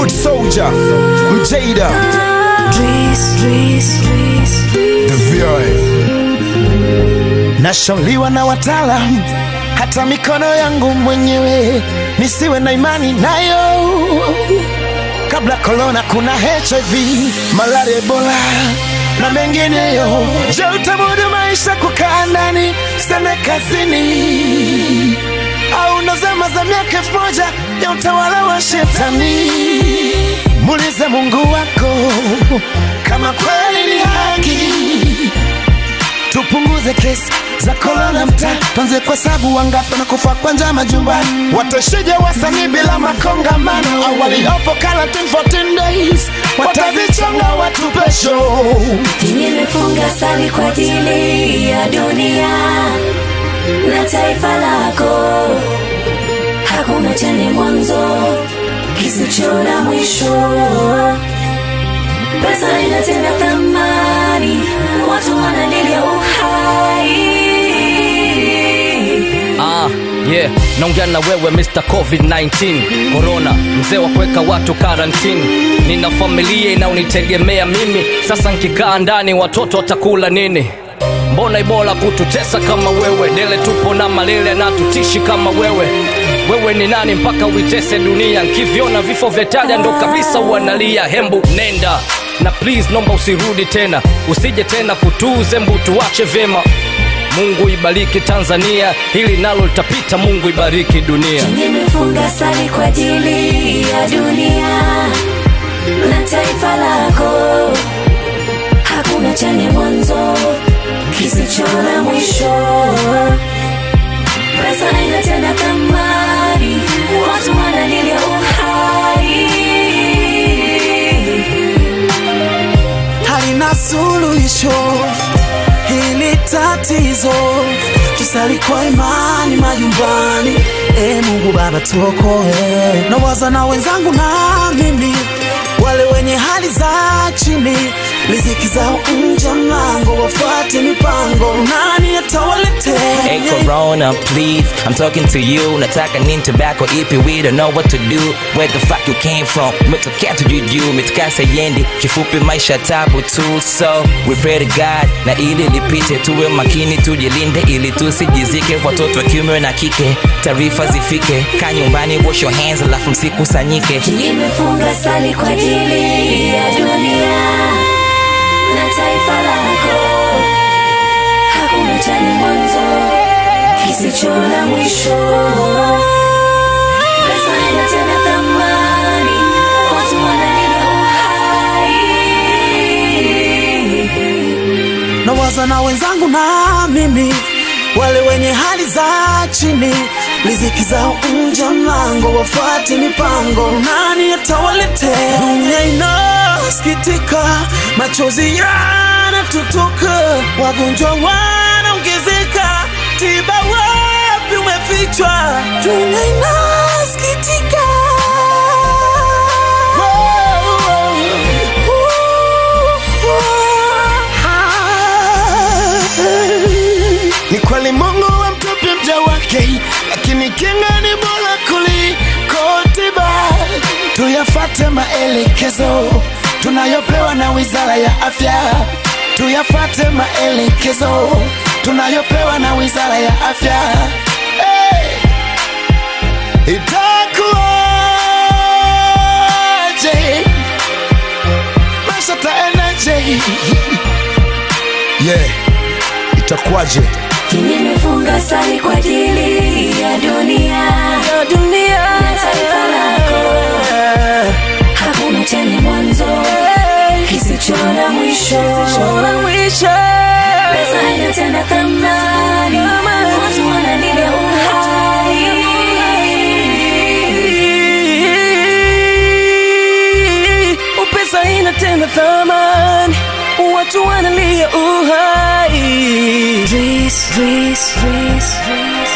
Foot Soldier, Mjada, The VOA. Nashauriwa na wataalam, hata mikono yangu mwenyewe nisiwe na imani nayo. Kabla korona, kuna HIV, malaria, Ebola na mengineyo. Je, utamudu maisha kukaa ndani sene kazini, au ndo zama za miaka elfu moja ya utawala wa shetani? Muulize Mungu wako kama kweli ni haki tupunguze kesi za korona mtaa, tuanze kwa sabu wangapi wanakufa kwa njaa majumbani. Watashije wasanii bila makongamano? Au waliopo quarantine 14 days watazichonga watu pesho. Nimefunga sali kwa ajili ya dunia na taifa lako, hakuna chenye mwanzo kisicho na mwisho. Pesa inatenda thamani, watu wanalilia uhai. Ah, yeah, naongea na wewe Mr. COVID-19 Corona, mzee wa kuweka watu karantini. Nina familia inaonitegemea mimi, sasa nkikaa ndani watoto watakula nini? Mbona ibola kututesa kama wewe? Dele tupo na malele na tutishi kama wewe. Wewe ni nani mpaka uitese dunia? Nkiviona vifo vya taja ndo kabisa uanalia. Hembu nenda na please, nomba usirudi tena, usije tena kutuze mbu, tuache vyema. Mungu ibariki Tanzania, hili nalo litapita. Mungu ibariki dunia. Nimefunga sali kwa ajili ya dunia na taifa lako, hakuna chenye mwanzo kisicho na mwisho. Pesa inatenda thamani, watu wanalilia uhai. halina suluhisho hili tatizo, tusali kwa imani majumbani. E Mungu Baba tuokoe, nawaza na wenzangu na mimi, wale wenye hali za chini, riziki zao nje mlango, wafuate mipango, nani atawaletea? Hey Corona, please, I'm talking to you. Nataka nini tobacco ipi, we don't know what to do. Where the fuck you came from? Umetokea tujuju, umetokea sayendi. Kifupi maisha tabu tu, so we pray to God na ili lipite, tuwe makini, tujilinde ili tusijizike. Watoto wa kiume na kike, taarifa zifike. Kaa nyumbani, wash your hands, alafu msikusanyike. Nimefunga sali kwa ajili ya dunia na taifa lako, hakuna chenye mwanzo kisicho na mwisho. Pesa inatenda thamani, watu wanalilia uhai. nawaza na wenzangu na mimi, wale wenye hali za chini, riziki zao nje ya mlango, wafuate mipango, nani atawaletea? Dunia inasikitika, machozi yanatutoka, wagonjwa wanaongezeka, tiba wapi umefichwa? Dunia inasikitika. Ni kweli Mungu amtupi mja wake, lakini kinga ni bora kuliko tiba. Tuyafate maelekezo tunayopewa na Wizara ya Afya, tuyafate maelekezo tunayopewa na Wizara ya Afya. Hey! Itakuwaje? Maisha taendaje? Yeah, itakuwaje? Nimefunga sali kwa ajili ya dunia na taifa lako, hakuna chenye mwanzo kisicho na mwisho. Pesa inatenda thamani, watu wanalilia uhai. Pesa inatenda thamani, watu wanalia uhai. Dris, Dris, Dris, Dris.